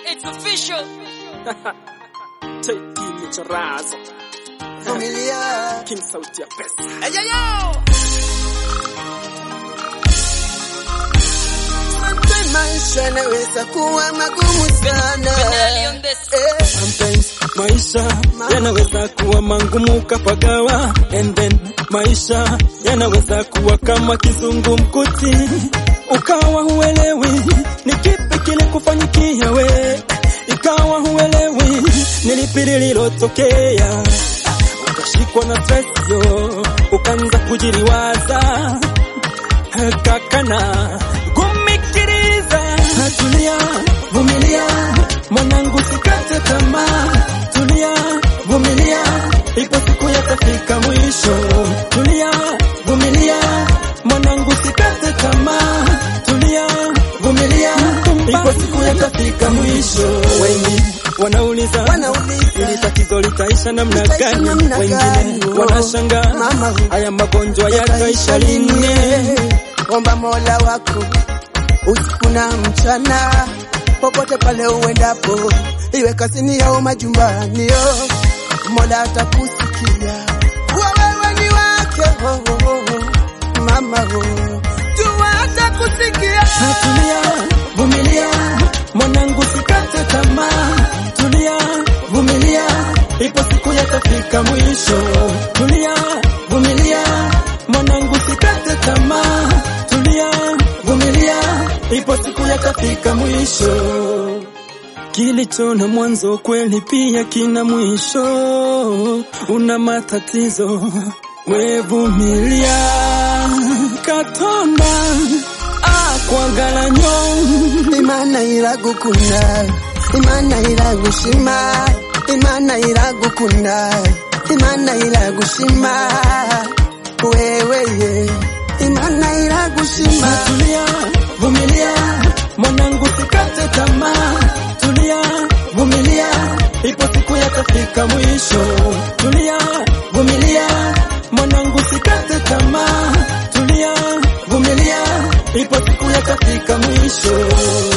It's official. Teki michorazo Familia. King sauti ya pesa Sometimes maisha yanaweza kuwa magumu sana. Finale on this. Eh, Sometimes maisha yanaweza kuwa mangumu kapagawa and then maisha yanaweza kuwa kama kizungumkuti ukawa huelewi ni kipi kile kufanyikia we ikawa huelewi ni lipi lililotokea ukashikwa na stress yo ukaanza kujiliwaza kakana kumikiriza tulia vumilia mwanangu sikate tamaa tulia vumilia ipo siku yatafika mwisho tulia vumilia mwanangu sikate tamaa tulia vumilia ipo siku yatafika mwisho wengi wanauliza Wanauliza. ili tatizo litaisha namna Litaisha gani namna wengine gani? Oh. wanashanga Mama. haya magonjwa yataisha lini Omba Mola wako usiku na mchana, popote pale uendapo, iwe kazini au majumbani, yo Mola atakusikia kuwa wewe ni wake. Oh, oh, oh. Mama oh. jua atakusikia. Tulia, vumilia, mwanangu sikate tamaa. Tulia, vumilia, ipo siku yatafika mwisho. Tulia, vumilia, mwanangu sikate tamaa. Tulia, vumilia, ipo siku yatafika mwisho. Kilicho na mwanzo kweli pia kina mwisho. Una matatizo, wevumilia. Katonda akwagalanya Imana iragukunda, Imana iragushima, Imana iragukunda, Imana iragushima, wewe ye, Imana iragushima. Tulia, vumilia, mwanangu sikate tamaa. Tulia, vumilia, ipo siku yatafika mwisho. Tulia, vumilia, mwanangu sikate tamaa. Tulia, vumilia, ipo siku yatafika mwisho.